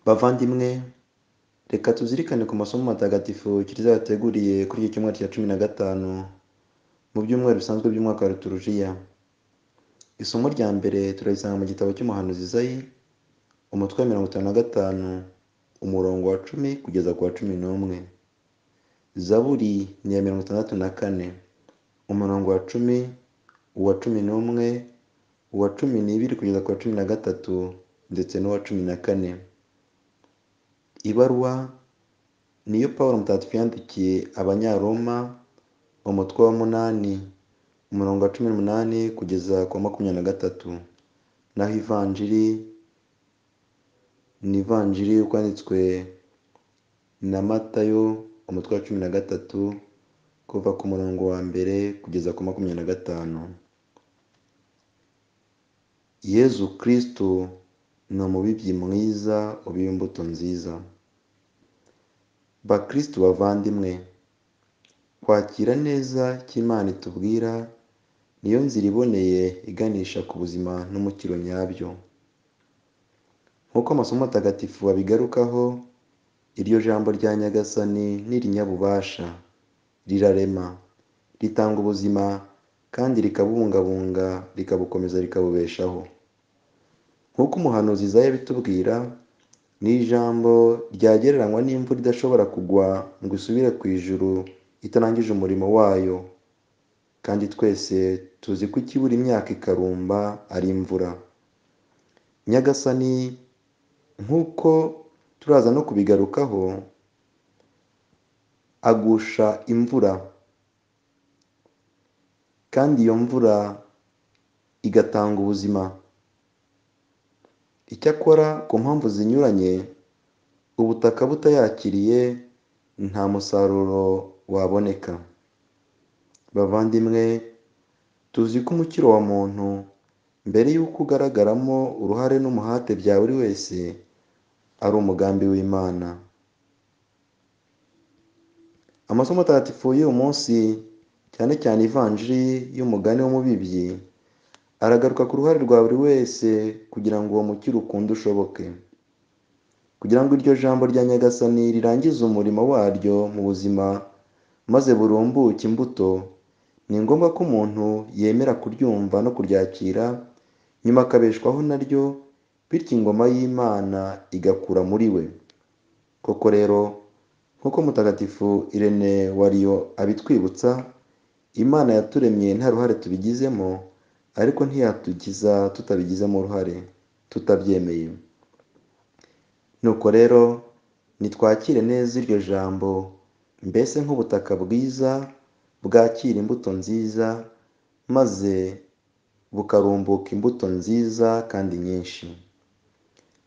bavandimwe reka tuzirikane ku masomo matagatifu kiliziya yateguriye kuri iki cyumweru cya cumi na gatanu mu byumweru bisanzwe by'umwaka wa liturujia isomo rya mbere turarisanga mu gitabo cy'umuhanuzi Izayi umutwe wa mirongo itanu na gatanu umurongo wa cumi kugeza ku wa cumi n'umwe zaburi ni iya mirongo itandatu na kane umurongo wa cumi uwa cumi n'umwe uwa cumi n'ibiri kugeza ku wa cumi na gatatu ndetse n'uwa cumi na kane ibaruwa niyo paul mutagatifu yandikiye abanyaroma umutwe wa munani umurongo wa cumi n'umunani kugeza ku wa makumyabiri na gatatu naho ivanjiri ni ivanjiri uko yanditswe na matayo umutwe wa cumi na gatatu kuva ku murongo wa mbere kugeza ku makumyabiri na gatanu yezu kirisitu ni umubibyi mwiza ubiba imbuto nziza bakirisitu bavandimwe kwakira neza cy'imana itubwira niyo nzira iboneye iganisha ku buzima n'umukiro nyabyo nk'uko amasomo atagatifu abigarukaho iryo jambo rya nyagasani n'irinyabubasha rirarema ritanga ubuzima kandi rikabubungabunga rikabukomeza rikabubeshaho nk'uko umuhanuzi Izayi abitubwira ni ijambo ryagereranywa n'imvura idashobora kugwa ngo isubire ku ijuru itarangije umurimo wayo kandi twese tuzi ko ikibura imyaka ikarumba ari imvura nyagasani nk'uko turaza no kubigarukaho agusha imvura kandi iyo mvura igatanga ubuzima icyakora ku mpamvu zinyuranye ubutaka butayakiriye nta musaruro waboneka bavandimwe tuzi ko umukiro wa muntu mbere y'uko ugaragaramo uruhare n'umuhate bya buri wese ari umugambi w'imana amasomo atagatifu y'uyu munsi cyane cyane ivanjiri y'umugani w'umubibyi aragaruka ku ruhare rwa buri wese kugira ngo uwo mukiro ukunde ushoboke kugira ngo iryo jambo rya nyagasani rirangize umurimo waryo mu buzima maze burumbuke imbuto ni ngombwa ko umuntu yemera kuryumva no kuryakira nyuma akabeshwaho naryo bityo ingoma y'imana igakura muri we koko rero nk'uko mutagatifu irene wariyo abitwibutsa imana yaturemye nta ruhare tubigizemo ariko ntiyatugiza tutabigizemo uruhare tutabyemeye nuko rero nitwakire neza iryo jambo mbese nk'ubutaka bwiza bwakira imbuto nziza maze bukarumbuka imbuto nziza kandi nyinshi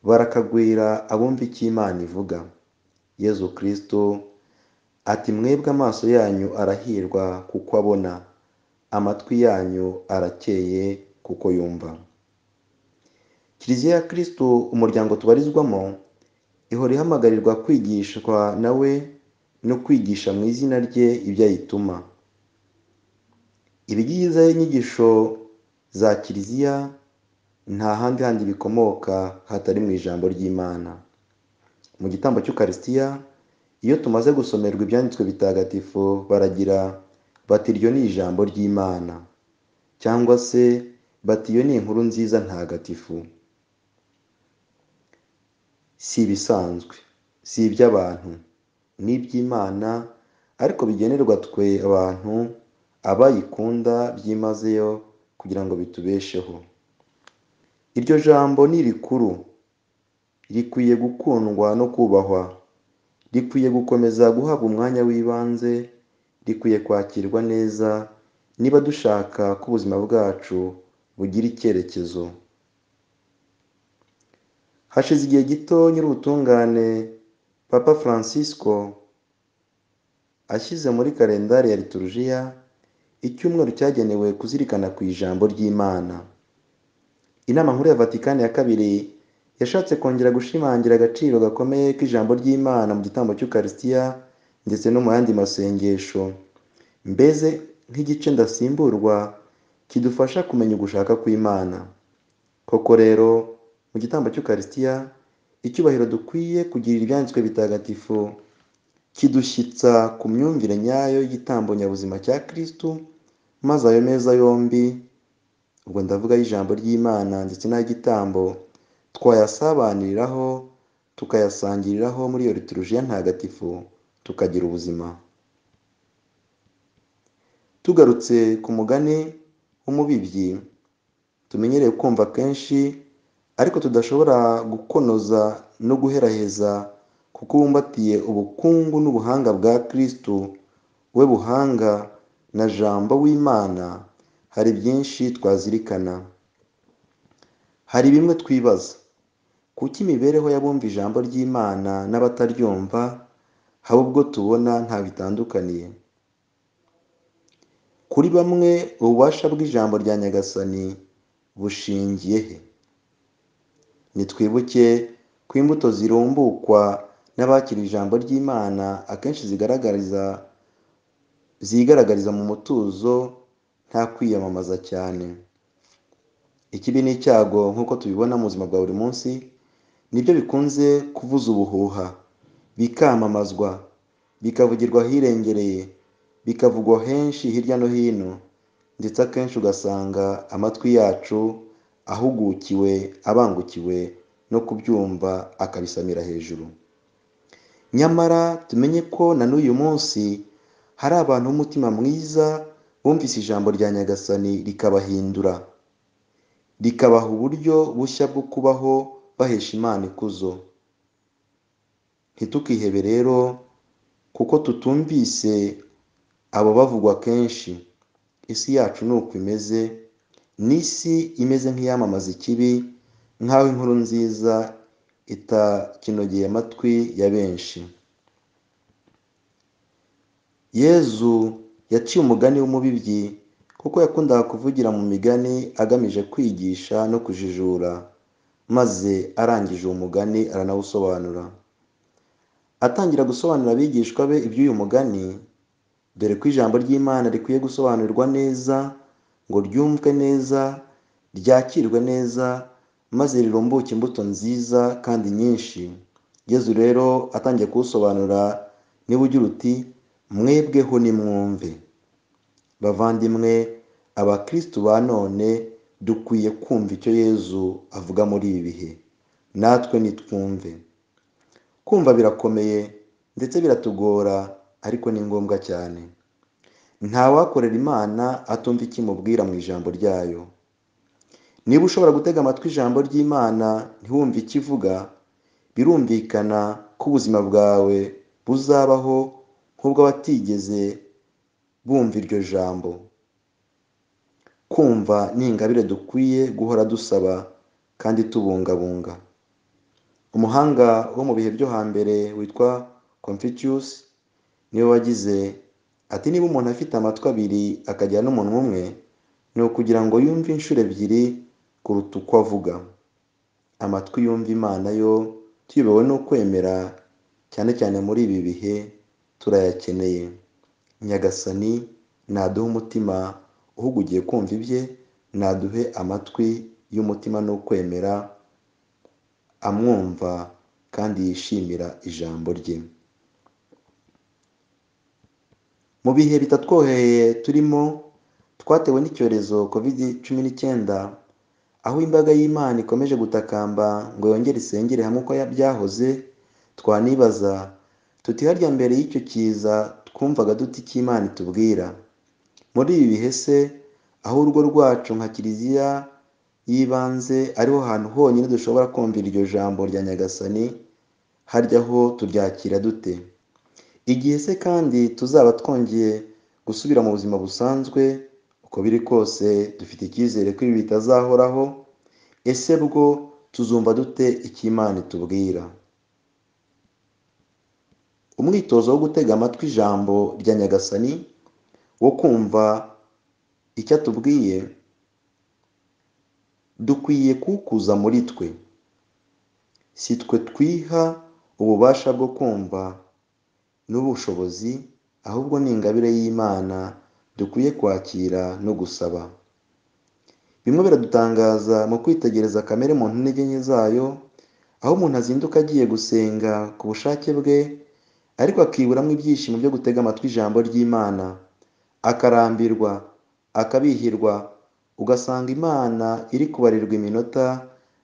barakagwira abumva icyo imana ivuga yezu kirisito ati mwebwe amaso yanyu arahirwa kuko abona amatwi yanyu arakeye kuko yumva kiliziya ya kirisitu umuryango tubarizwamo ihora ihamagarirwa kwigishwa nawe no kwigisha mu izina rye ibyo ayituma ibigize inyigisho za kiliziya nta handi handi bikomoka hatari mu ijambo ry'imana mu gitambo cy'ukarisitiya iyo tumaze gusomerwa ibyanditswe bitagatifu baragira bati iryo ni ijambo ry'imana cyangwa se bati iyo ni inkuru nziza ntagatifu si ibisanzwe si iby'abantu ni iby'imana ariko bigenerwa twe abantu abayikunda byimazeyo kugira ngo bitubesheho iryo jambo ni rikuru rikwiye gukundwa no kubahwa rikwiye gukomeza guhabwa umwanya w'ibanze rikwiye kwakirwa neza niba dushaka ko ubuzima bwacu bugira icyerekezo hashize igihe gito nyir'ubutungane papa francisco ashyize muri kalendari ya liturjiya icyumweru cyagenewe kuzirikana ku ijambo ry'imana inama nkuru ya vatikani ya kabiri yashatse kongera gushimangira agaciro gakomeye k'ijambo ry'imana mu gitambo cy'ukarisitiya ndetse no mu yandi masengesho mbese nk'igice ndasimburwa kidufasha kumenya ugushaka kw'imana koko rero mu gitambo cy'ukarisitiya icyubahiro dukwiye kugirira ibyanditswe bitagatifu kidushyitsa ku myumvire nyayo y'igitambo nyabuzima cya kirisitu maze ayo meza yombi ubwo ndavuga y'ijambo ry'imana ndetse n'ay'igitambo twayasabaniriraho tukayasangiriraho muri iyo liturjiya ntagatifu tukagira ubuzima tugarutse ku mugani w'umubibyi tumenyereye kumva kenshi ariko tudashobora gukonoza no guheraheza kuko ubumbatiye ubukungu n'ubuhanga bwa kirisitu we buhanga na jambo w'imana hari byinshi twazirikana hari bimwe twibaza kuki imibereho y'abumva ijambo ry'imana n'abataryumva haba ubwo tubona nta bitandukaniye kuri bamwe ububasha bw'ijambo rya nyagasani bushingiye he nitwibuke ku imbuto zirumbukwa n'abakira ijambo ry'imana akenshi zigaragariza zigaragariza mu mutuzo nta kwiyamamaza cyane ikibi n'icyago nk'uko tubibona mu buzima bwa buri munsi nibyo bikunze kuvuza ubuhuha bikamamazwa bikavugirwa ahirengereye bikavugwa henshi hirya no hino ndetse akenshi ugasanga amatwi yacu ahugukiwe abangukiwe no kubyumva akabisamira hejuru nyamara tumenye ko na n'uyu munsi hari abantu b'umutima mwiza bumvise ijambo rya nyagasani rikabahindura rikabaha uburyo bushya bwo kubaho bahesha imana ikuzo ntitukihebe rero kuko tutumvise abo bavugwa kenshi isi yacu ni uko imeze n'isi imeze nk'iyamamaza ikibi nk'aho inkuru nziza itakinogeye amatwi ya benshi yezu yaciye umugani w'umubibyi kuko yakundaga kuvugira mu migani agamije kwigisha no kujijura maze arangije uwo mugani aranawusobanura atangira gusobanurira abigishwa be iby'uyu mugani dore ko ijambo ry'imana rikwiye gusobanurwa neza ngo ryumvwe neza ryakirwe neza maze rirumbuke imbuto nziza kandi nyinshi yezu rero atangiye kuwusobanura niba ugira uti mwebweho nimwumve bavandimwe abakirisitu ba none dukwiye kumva icyo yezu avuga muri ibi bihe natwe nitwumve kumva birakomeye ndetse biratugora ariko ni ngombwa cyane nta wakorera imana atumva icyo imubwira mu ijambo ryayo niba ushobora gutega amatwi ijambo ry'imana ntiwumve icyo ivuga birumvikana ko ubuzima bwawe buzabaho nk'ubw'abatigeze bumva iryo jambo kumva ni ingabire dukwiye guhora dusaba kandi tubungabunga umuhanga wo mu bihe byo hambere witwa confucius niwe wagize ati niba umuntu afite amatwi abiri akagira n'umuntu umwe ni ukugira ngo yumve inshuro ebyiri kuruta uko avuga amatwi yumva imana yo tuyobewe no kwemera cyane cyane muri ibi bihe turayakeneye nyagasani naduhe umutima uhugugiye kumva ibye naduhe amatwi y'umutima no kwemera amwumva kandi yishimira ijambo rye mu bihe bitatworoheye turimo twatewe n'icyorezo covid cumi n'icyenda aho imbaga y'imana ikomeje gutakamba ngo yongere isengere hamwe uko byahoze twanibaza tuti harya mbere y'icyo kiza twumvaga duti icyo imana itubwira muri ibi bihe se aho urugo rwacu nka kiliziya y'ibanze ariho hantu honyine dushobora kumvira iryo jambo rya nyagasani harya ho turyakira dute igihe se kandi tuzaba twongeye gusubira mu buzima busanzwe uko biri kose dufite icyizere ko ibi bitazahoraho ese bwo tuzumva dute icyo imana itubwira umwitozo wo gutega amatwi ijambo rya nyagasani wo kumva icyo atubwiye dukwiye kuwukuza muri twe si twe twiha ububasha bwo kumva n'ubushobozi ahubwo ni ingabire y'imana dukwiye kwakira no gusaba bimwe biradutangaza mu kwitegereza kamere muntu n'intege nke zayo aho umuntu azinduka agiye gusenga ku bushake bwe ariko akiburamo ibyishimo byo gutega amatwi ijambo ry'imana akarambirwa akabihirwa ugasanga imana iri kubarirwa iminota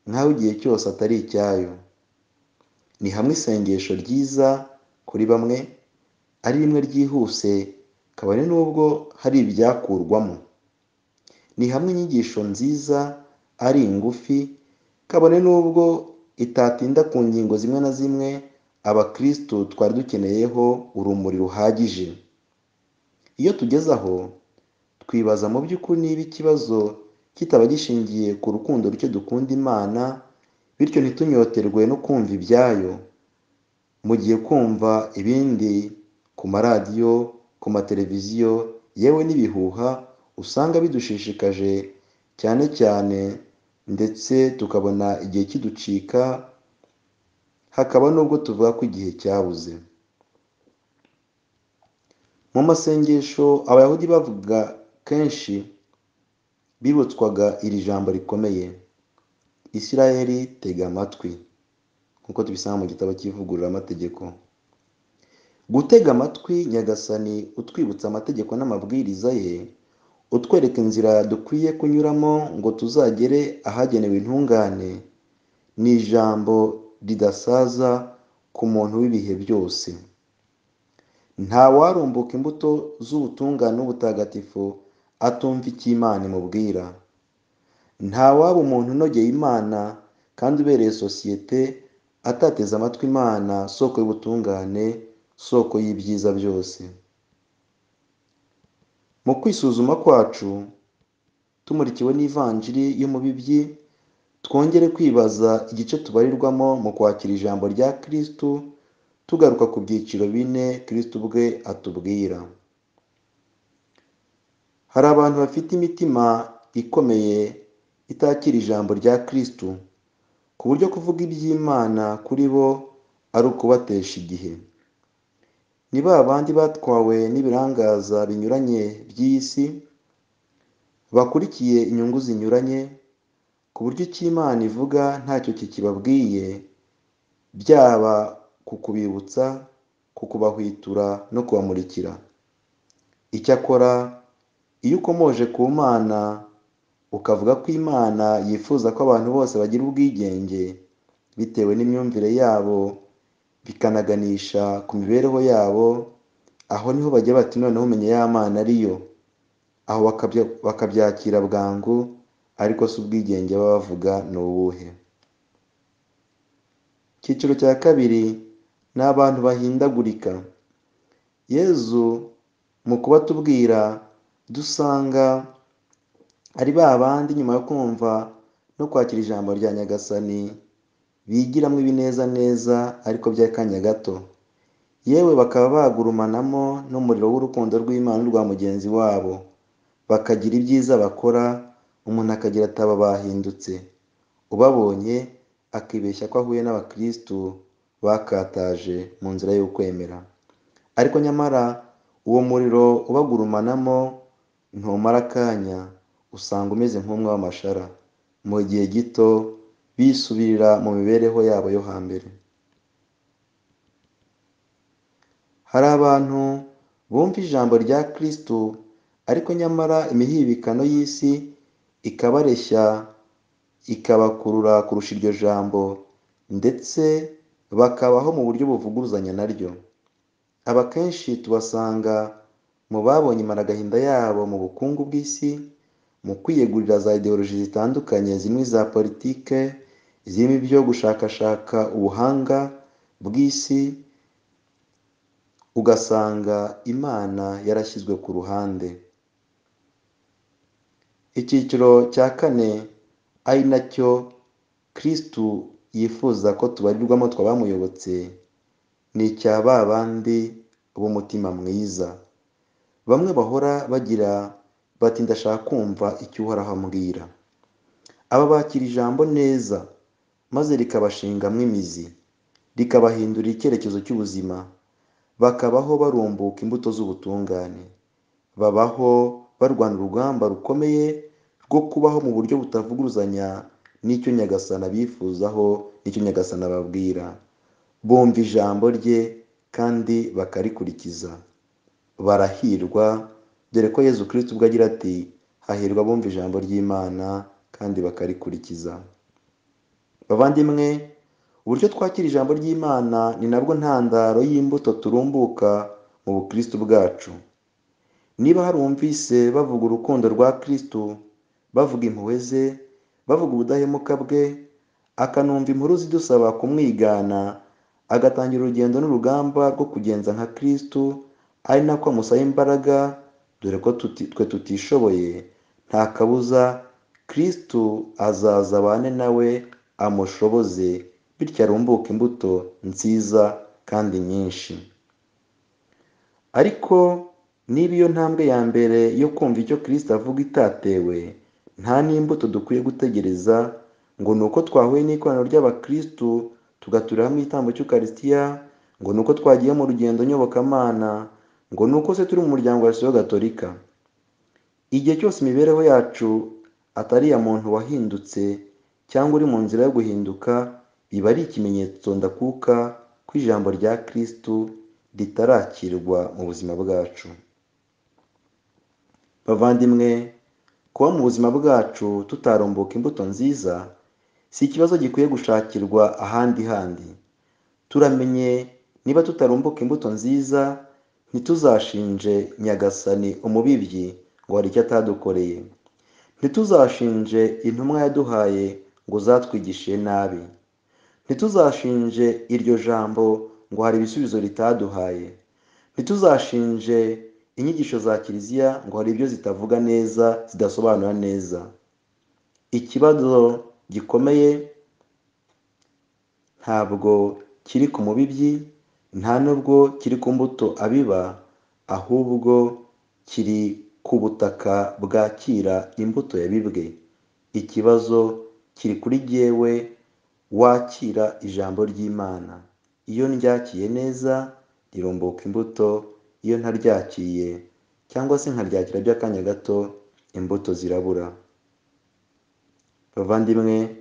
nk'aho igihe cyose atari icyayo ni hamwe isengesho ryiza kuri bamwe ari rimwe ryihuse kabone n'ubwo hari ibyakurwamo ni hamwe inyigisho nziza ari ingufi kabone n'ubwo itatinda ku ngingo zimwe na zimwe abakirisitu twari dukeneyeho urumuri ruhagije iyo tugeze aho twibaza mu by'ukuri niba ikibazo kitaba gishingiye ku rukundo ruke dukunda imana bityo ntitunyoterwe no kumva ibyayo mu gihe kumva ibindi ku maradiyo ku mateleviziyo yewe n'ibihuha usanga bidushishikaje cyane cyane ndetse tukabona igihe kiducika hakaba n'ubwo tuvuga ko igihe cyabuze mu masengesho abayahudi bavuga kenshi bibutswaga iri jambo rikomeye isirayeli tega amatwi nk'uko tubisanga mu gitabo cy'ivugururamategeko gutega amatwi nyagasani utwibutsa amategeko n'amabwiriza ye utwereka inzira dukwiye kunyuramo ngo tuzagere ahagenewe intungane ni ijambo ridasaza ku muntu w'ibihe byose ntawarumbuka imbuto z'ubutungane n'ubutagatifu atumva icyo imana imubwira ntawaba umuntu unogeye imana kandi ubereye sosiyete atateze amatwi imana soko y'ubutungane soko y'ibyiza byose mu kwisuzuma kwacu tumurikiwe n'ivanjiri y'umubibyi twongere kwibaza igice tubarirwamo mu kwakira ijambo rya kirisitu tugaruka ku byiciro bine kirisitu ubwe atubwira hari abantu bafite imitima ikomeye itakira ijambo rya kirisitu ku buryo kuvuga iby'imana kuri bo ari ukubatesha igihe ni ba bandi batwawe n'ibirangaza binyuranye by'iyi si bakurikiye inyungu zinyuranye ku buryo icyo imana ivuga ntacyo kikibabwiye byaba ku kubibutsa ku kubahwitura no kubamurikira icyakora iyo ukomoje ku mana ukavuga ko imana yifuza ko abantu bose bagira ubwigenge bitewe n'imyumvire yabo bikanaganisha ku mibereho yabo aho niho bajya bati noneho umenya ya mana ariyo aho bakabyakira bwangu ariko si ubwigenge baba bavuga ni ubuhe icyiciro cya kabiri ni abantu bahindagurika yezu mu kubatubwira dusanga ari ba bandi nyuma yo kumva no kwakira ijambo rya nyagasani bigiramo ibinezaneza ariko by'akanya gato yewe bakaba bagurumanamo n'umuriro w'urukundo rw'imana rwa mugenzi wabo bakagira ibyiza bakora umuntu akagira ataba bahindutse ubabonye akibeshya ko ahuye n'abakirisitu bakataje mu nzira y'ukwemera ariko nyamara uwo muriro ubagurumanamo ntumara akanya usanga umeze nk'umwe w'amashara mu gihe gito bisubirira mu mibereho yabo yo hambere hari abantu bumva ijambo rya kirisitu ariko nyamara imihibikano y'isi ikabareshya ikabakurura kurusha iryo jambo ndetse bakabaho mu buryo buvuguruzanya naryo aba kenshi tubasanga mu babonye imaragahinda yabo mu bukungu bw'isi mu kwiyegurira za ideoloji zitandukanye zimwe za politike zirimo ibyo gushakashaka ubuhanga bw'isi ugasanga imana yarashyizwe ku ruhande icyiciro cya kane ari nacyo kirisitu yifuza ko tubarirwamo twabamuyobotse ni icya ba bandi b'umutima mwiza bamwe bahora bagira bati ndashaka kumva icyo uhoraho ambwira aba bakira ijambo neza maze rikabashingamo imizi rikabahindurira icyerekezo cy'ubuzima bakabaho barumbuka imbuto z'ubutungane babaho barwana urugamba rukomeye rwo kubaho mu buryo butavuguruzanya n'icyo nyagasana bifuzaho n'icyo nyagasana babwira bumva ijambo rye kandi bakarikurikiza barahirwa dore ko yezu kirisiti ubwo agira ati hahirwa bumva ijambo ry'imana kandi bakarikurikiza bavandimwe uburyo twakira ijambo ry'imana ni nabwo ntandaro y'imbuto turumbuka mu bukristo bwacu niba hari umvise bavuga urukundo rwa kirisito bavuga impuhwe ze bavuga ubudahemuka bwe akanumva inkuru zidusaba kumwigana agatangira urugendo n'urugamba rwo kugenza nka kirisito ari nako amusaba imbaraga dore ko twe tutishoboye nta kabuza kirisito azaza abane nawe amushoboze bityo arumbuke imbuto nziza kandi nyinshi ariko niba iyo ntambwe ya mbere yo kumva icyo kirisito avuga itatewe nta n'imbuto dukwiye gutegereza ngo ni uko twahuye n'ikoraniro ry'abakirisitu tugaturira hamwe igitambo cy'ukarisitiya ngo ni uko twagiye mu rugendo nyobokamana ngo ni uko se turi mu muryango wa resiyo gatolika igihe cyose imibereho yacu atari iya muntu wahindutse cyangwa uri mu nzira yo guhinduka biba ari ikimenyetso ndakuka ko ijambo rya kirisito ritarakirwa mu buzima bwacu bavandimwe kuba mu buzima bwacu tutarumbuka imbuto nziza si ikibazo gikwiye gushakirwa ahandi handi turamenye niba tutarumbuka imbuto nziza ntituzashinje nyagasani umubibyi ngo hari icyo atadukoreye ntituzashinje intumwa yaduhaye ngo zatwigishe nabi ntituzashinje iryo jambo ngo hari ibisubizo ritaduhaye ntituzashinje inyigisho za kiliziya ngo hari ibyo zitavuga neza zidasobanura neza ikibazo gikomeye ntabwo kiri ku mubibyi nta nubwo kiri ku mbuto abiba ahubwo kiri ku butaka bwakira imbuto yabibwe ikibazo kiri kuri jyewe wakira ijambo ry'imana iyo ndyakiye neza rirumbuka imbuto iyo ntaryakiye cyangwa se nkaryakira by'akanya gato imbuto zirabura bavandimwe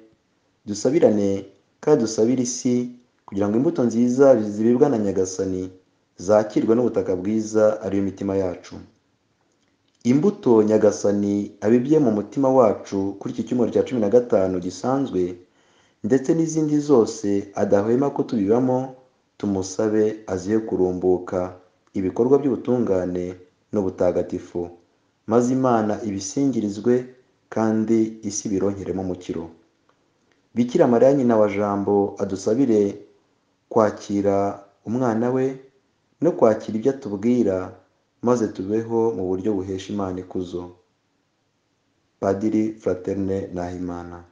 dusabirane kandi dusabire isi kugira ngo imbuto nziza zibibwa na nyagasani zakirwe n'ubutaka bwiza ariyo mitima yacu imbuto nyagasani abibye mu mutima wacu kuri iki cyumweru cya cumi na gatanu gisanzwe ndetse n'izindi zose adahwema ko tubibamo tumusabe aziye kurumbuka ibikorwa by'ubutungane n'ubutagatifu maze imana ibisingirizwe kandi isi bironkeremo umukiro bikira mariya nyina wa jambo adusabire kwakira umwana we no kwakira ibyo atubwira maze tubeho mu buryo buhesha imana ikuzo padiri fraterne nahimana